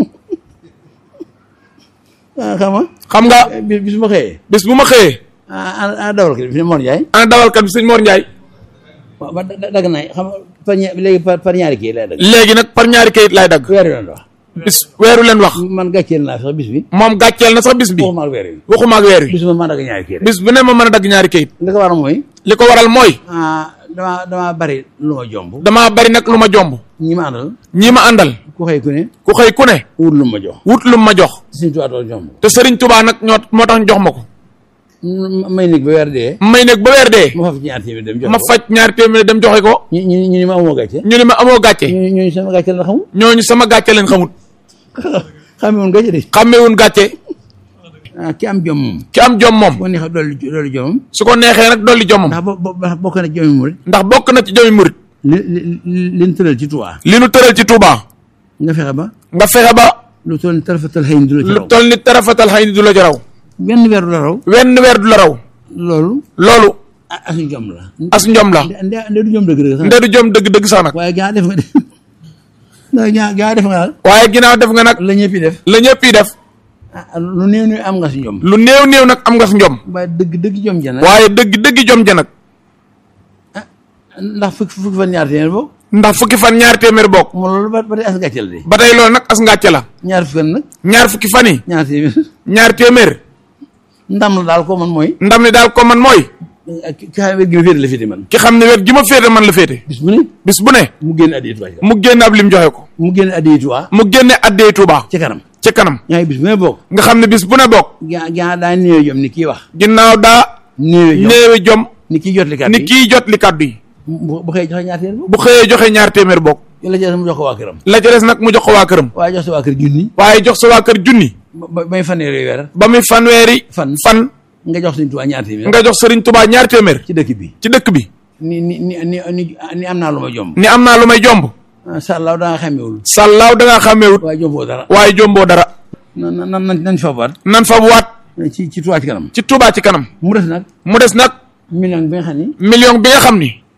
xam nga. xam nga. bis bis bu ma xëyee. bis bu ma xëyee. ah ah dawalkat bi fi Mor Ndiaye. ana dawalkat bi sëñ Mor Ndiaye. waaw ba dagg naa xam nga par ña léegi par par ñaari kii lay dagg. léegi nag par ñaari kayit laay dagg. weeru leen wax. bis weeru leen wax. man gàcceel naa sax bis bi. moom gàcceel na sax bis bi. waxuma ak weer wi. waxuma ak weer wi. bis bu ma dagg ñaari kii rek. bis bu ne ma mën a dagg ñaari kayit. li ko waral mooy. li ko waral mooy. ah damaa damaa bari lu ma jomb. damaa bari nag lu ma jomb. ñi ma àndal. ñi ma àndal. ku xëy ku ne. ku xëy ku ne. wut lu ma jox. wut lu ma jox. Sëriñ Tuubaa doon jomb. te Sëriñ Tuubaa nag ñoo moo tax ñu jox ma ko. may nekk ba weer dee. may nekk ba weer dee. ma faj ñaar téeméer dem joxe ma faj ñaar téeméer dem joxe ko. ñu ñu ñu ni ma amoo gàcce. ñu ni ma amoo gàcce. ñu ñu sama gàcce la xamul. ñooñu sama gàcce leen xamut. xamewun gàcce de. xamewun gàcce. ah ki am jom moom. ki am jom moom. boo neexee dolli dolli jomam. su ko neexee nag dolli jomam. ndax bo bo bokk na ci jomi murit. ndax bokk na ci jomi murit. li li li ñu tëral ci Touba. li nu tëral ci Touba. nga fexe ba. nga fexe ba. lu toll ni tarafatal xëy du la ci raw. lu toll ni tarafatal xëy du la ci raw. benn weer du la raw. wenn weer du la raw. loolu. loolu. as njom la. as njom la. nde nde du jom dëgg dëgg sax. nde du jom dëgg dëgg sax nag. waaye gaa def nga de gaa gaa def nga daal. waaye ginnaaw def nga nag. la ñëpp yi def. la ñëpp yi def. ah lu néew néew am nga si njom. lu néew néew nag am nga si njom. waaye dëgg dëgg jom ja nag. waaye dëgg dëgg jom ja nag. ndax fukki fukki fan ñaar téeméer bokk. ndax fukki fan ñaar téeméer bokk. mo loolu ba ba tey as gàcce la de. ba tey loolu nag as ngàcce la. ñaar fukki fan nag. ñaar fukki fan yi. ñaar téeméer. ñaar téeméer. ndam la daal ko man mooy. ndam li daal ko man mooy. ki xam ne wér gi ma féete la féete man. ki xam ne wér gi ma féete man la féete. bis bu ne. bis bu ne. mu génne addiya Tuubaa. mu génne ab lim joxe ko. mu génne addiya Tuubaa. mu génne addee Tuubaa. ci kanam. ci kanam. yaa ngi bis bu ne bokk. nga xam ne bis bu ne bokk. gaa gaa daa néew jom ni kii wax. ginnaaw daa. néew jom néewi jom. ni kii jot li kàddu ni yi. kii jot li kàddu yi. bu bu xëyee joxe ñaar téeméer bokk. bu xëyee joxe ñaar téeméer bokk. la ca des mu jox ko waa këram. la ca des nag mu jox ko waa këram. waaye jox sa waa kër junni. waaye jox sa waa kër junni. ba ba may fanweeri weer. ba muy fanweeri. fan fan. nga jox Sëriñ Tuubaa ñaar téeméer. nga jox Sëriñ Tuubaa ñaar téeméer. ci dëkk bi. ci dëkk bi. ni ni ni ni ni ni am naa lu ma jomb. ni am naa lu may jomb. ah sàllaaw da nga xamewul. sàllaaw da ngaa xàmmeewut. waaye jomboo dara. waaye jomboo dara. nan nan nan nañ fa baat. nan fa waat. ci ci Tuubaa ci kanam. ci Tuubaa ci kanam. mu des nag. mu des nag. million bi nga xam ni. million bi nga xam ni.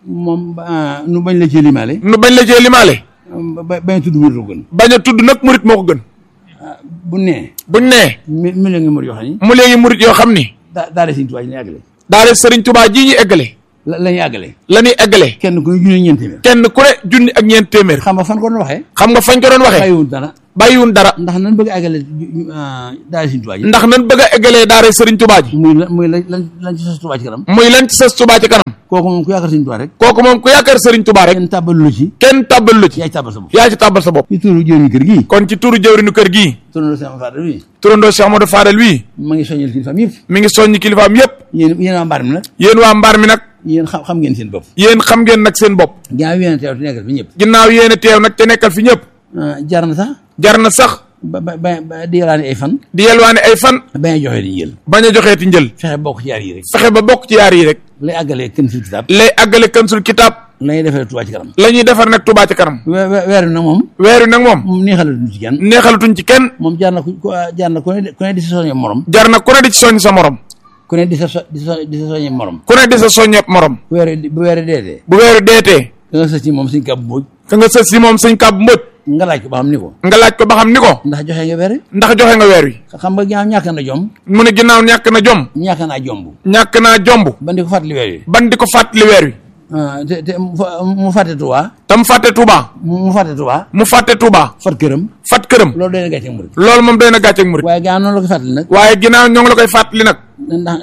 moom ah, nu bañ la cee limaale nu bañ la cee limaale ba bañ a tudd murit ko gën bañ a tudd nag murit moo ko gën bu nee buñ nee mi mi la ngi murit yoo xam ni mu léegi murit yoo xam ni daa daa de Sëriñ Tuubaa ji la àggale daal sëriñ Tuubaa ji ñu eggale la la ñuy àggale la ñuy eggale kenn ku ne junni ñeent téeméer kenn ku ne junni ak ñeent téeméer xam nga fan ko doon waxee xam nga fañ ko doon waxee bàyyiwul dara bàyyiwun dara ndax nan bëgg a àggale daal Sëriñ Tuubaa ji ndax nan bëgg a eggalee daara sëriñ Tuubaa ji muy la muy la lan lan ci sos Tuubaa ci kanam muy lan ci sës Tuubaa ci kanam kooku moom ku yaakaar Sëriñ Tuubaa rek kooku moom ku yaakaar sëriñ Tuubaa rek kenn tàbbalu la ci kenn tàbbal lu ci yaay tàbbal sa bopp yaa ci tàbbal sa bopp ci turu jëriñu kër gii kon ci turu jëwrinu kër gii turu Sëriñ Fadal wi turandoo Cheikh Amadou Fadel wii ma ngi soññal kilifaam yëpp mi ngi soññi kilifaam yépp yéen yéen waa mbaar mi nag yéen waa mbaar mi nag yéen xam xam ngeen seen bopp yéen xam ngeen nag seen bopp ginnaaw yéen a teew te nekkal fi ñëpp ginnaaw yéen a teew nag te nekkal fi ñëpp jar na sax jar na sax ba ba ba ba di yalaani ay fan di yelwaane ay fan bañ a joxe di njël bañ a joxeeti njël fexe bokk ci yaar yi rek fexe ba bokk ci yaar yi rek lay àggalee kën sul kitaab lay àggale kansul kitaab lay defee Tuubaa ci kanam la ñuy defar nag Tuubaa ci kanam we- we- weer wi nag moom weer wi nag moom moom neexalatuñ ci kenn neexalatuñ ci kenn moom jaar na ku ku- jaar na ku ne ku ne di sa soññe morom jar na ku ne di ci soññ sa morom ku ne di sa so- di sa di sa soññe morom ku ne di sa soññeeb morom bu weer wi bu weer wi deetee bu weeru deetee da nga sës ci moom suñ kàbb mbooj ka nga sës si moom sëñ kàbb mbët nga laaj ko ba xam ni ko nga laaj ko ba xam ni ko ndax joxe nga weer wi ndax joxe nga weer wi xam nga ginnaaw ñàkk na jom mu ne ginnaaw ñàkk na jom ñàkk naa jomb ñàkk naa jomb ba di ko fàttali weer wi ban di ko fàttali weer wi ah, te te mu fa- mu fàtte Tuubaa te mu fàtte Tuubaa mu mu fàtte Tuubaa mu fàtte Tuubaa fat këram fat këram loolu doy na gàcce murit loolu moom doy na gàcceeg murit waaye ginnaaw noonu la ko fàttali nag waaye ginnaaw ñoo ngi la koy fàttali nag ndax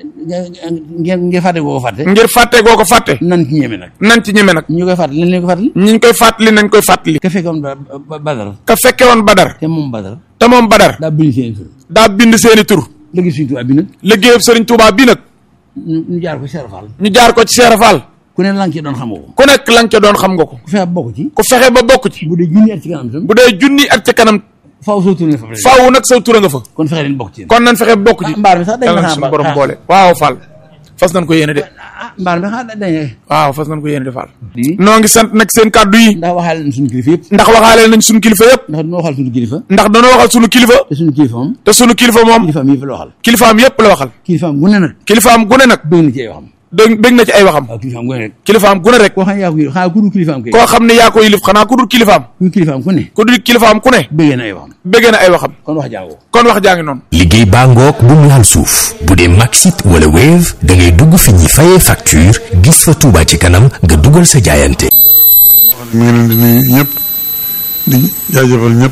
ngeen ngeen fàtte goo ko fàtte ngir fàtte goo ko fàtte nan ci ñeme nag nan ci ñeme nag ñu koy fàttali nañ leen ko fàttali ñi ñu koy fàttali nañ koy fàttali ka fekkoon ba ba- badar ka fekke woon Badar te moom badar te moom Badar daa bind seen tur daa bind seeni tur léegi suñu tubaab bi nag liggéeyub Sëriñ Tuubaa bi nag ñu ñu jaar ko Cheikh Fall ñu jaar ko ci Seera Fall ku ne lan ci doon xam nga ko ku nekk la nga ca doon xam nga ko ku fexe bokk ci ku fexe ba bokk ci bu dee junni at ci kanam itam bu dee junni ak ca kanam faaw soo tourné fa rek faaw nag sa tura nga fa kon fexe leen bokk ci yéen kon nañ fexe ba bokk ci mbaar mi sax dañ yàlla ma na xaar suñu borom ba- boole waaw Fall fas nañ ko yéene de ah mbaar mi xanaa dañ waaw fas nañ ko yéene de Fall di noo ngi sant nag seen kàddu yi ndax waxaale nañ suñu kilifa yëpp ndax waxaale nañ suñu kilifa yëpp ndax dina waxal suñu kilifa ndax dañoo waxal suñu kilifa te suñu kilifa moom te suñu kilifa moom kilifaam yëpp la waxal kilifaam yëpp la waxal kilifaam gu ne nag kilifaam gune nag bëgg na ci ay waxam dégg dégg na ci ay waxam waaw kilifaam gu ne rek kilifaam gune rek koo xam ne yaa ko yëg xanaa ku dul kilifaam kay koo xam ne yaa ko yilif xanaa ku dul kilifaam ku kilifaam ku ne ku dul kilifaam ku ne bëggee na ay waxam bëgg na ay waxam kon wax jàngoo kon wax jaa ngi noonu liggéey baa ngoog bu mu laal suuf bu dee Maxit wala Wave da ngay dugg fi ñuy fayee facture gis fa Touba ci kanam nga dugal sa jaayante. mi ngi leen di nuyu ñëpp di jaajëfal ñëpp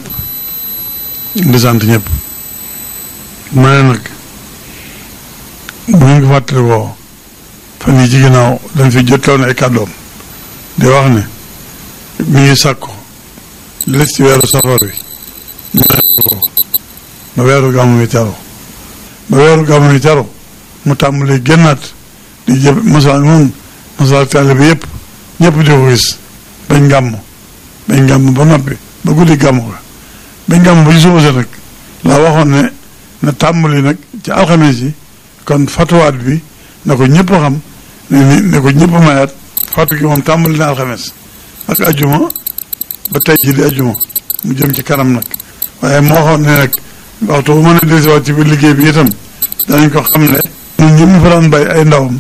di sant ñëpp ma ne nag bu ngeen ko fàttali woo fan yi ci ginnaaw dañ fi jotoon ay kàddoom di wax ne mi ngi sàkku li des ci weeru safar wi ñu ko ba weeru gàmmu wi teru ba weeru gàmmu wi teru mu tàmbalee génnaat di jëb masal moom masal taalibe bi yëpp ñëpp di ko gis bañ gàmm bañ gàmm ba noppi ba guddi gàmm ko bañ gàmm ba ci suba sa nag laa waxoon ne na tàmbali nag ci alxames yi kon fatuwaat bi na ko ñëpp xam ne ni ne ko ñëpp mayaat fatu gi moom tàmbali na alxames ak ajuma ba tey ci di ajuma mu jëm ci kanam nag waaye moo waxoon ne nag waxtu bu mën a dellusiwaat ci biir liggéey bi itam danañ ko xam ne ñun ñi mu fa daan bay ay ndawam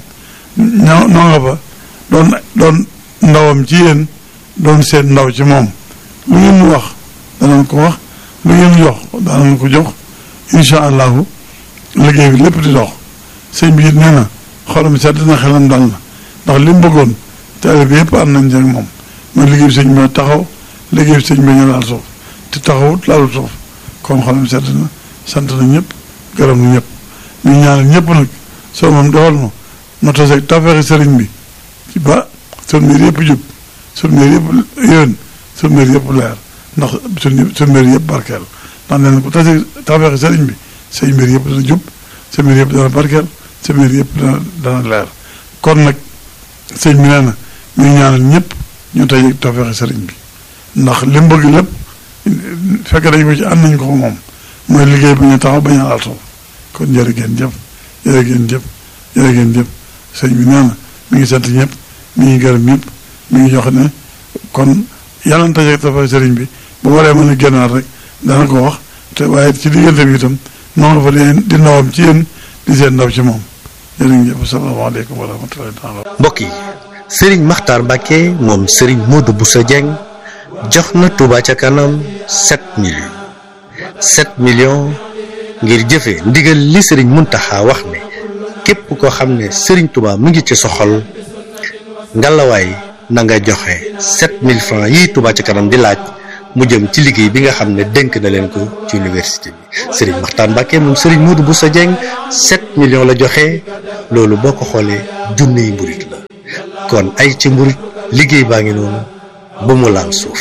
ñoo noo nga fa doon doon ndawam ci yéen doon seen ndaw ci moom lu ngeen mu wax danañ ko wax lu ngeen jox danañ ko jox incha allahu liggéey bi lépp di dox sëñ bi it nee na xolam sedd na xelam dal na ndax li mu bëggoon taalibe bi yëpp am nañ ci ak moom mooy liggéey bi sëñ bi taxaw liggéey bi sëñ bi ñu laal suuf te taxawut laalu suuf kon xolam sedd na sant na ñëpp gërëm na ñëpp ñu ñaanal ñëpp nag soo moom defal ma ma taseeg tafeexi sëriñ bi ci ba sun mbir yëpp jub sun mbir yëpp yéen sun mbir yëpp leer ndax sun sun mbir yëpp barkeel ndax nee na ku taseeg tafeexi sëriñ bi say mbir yëpp dana jub sa mbir yëpp dana barkeel sa mbir yëpp dana dana leer kon nag sëñ bi nee na ñu ngi ñaanal ñëpp ñu taseeg tafeexi sëriñ bi ndax li mu bëgg lépp fekk dañ ko ci am nañ ko moom mooy liggéey bi ñu taxaw bañ a laal suuf kon jërë ngeen jëf jërë ngeen jëf jërë ngeen jëf sëñ bi nee na mi ngi sant ñëpp mi ngi gërëm ñëpp mi ngi jox ne kon yàlla na taseeg tafeexi sëriñ bi bu waree mën a génnaat rek dana ko wax te waaye ci diggante bi itam noonu fa di di ndawam ci yéen di seen ndaw ci moom jërëjëf salaamaaleykum wa rahmatullahi taala mbokk yi sëriñ Maxtaar Mbàkke moom sëriñ Modou Bousso Dieng jox na Touba ca kanam 7 millions 7 millions ngir jëfe ndigal li sëriñ Muntaxa wax ne képp koo xam ne sëriñ Touba mu ngi ci soxol ngalawaay na nga joxe 7000 francs yi Touba ca kanam di laaj mu jëm ci liggéey bi nga xam ne dénk na leen ko ci université bi sëriñ Maxtaar Mbàkke moom sëriñ Modou Bousso Dieng 7 millions la joxe loolu boo ko xoolee junniy mburit la kon ay ci mburit liggéey baa ngi noonu ba mu laal suuf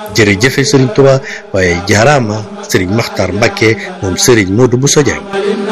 jërëjëfe sëriñ Touba waaye jaaraama sëriñ Maxtaar Mbàkke moom sëriñ Modou Bousso Dieng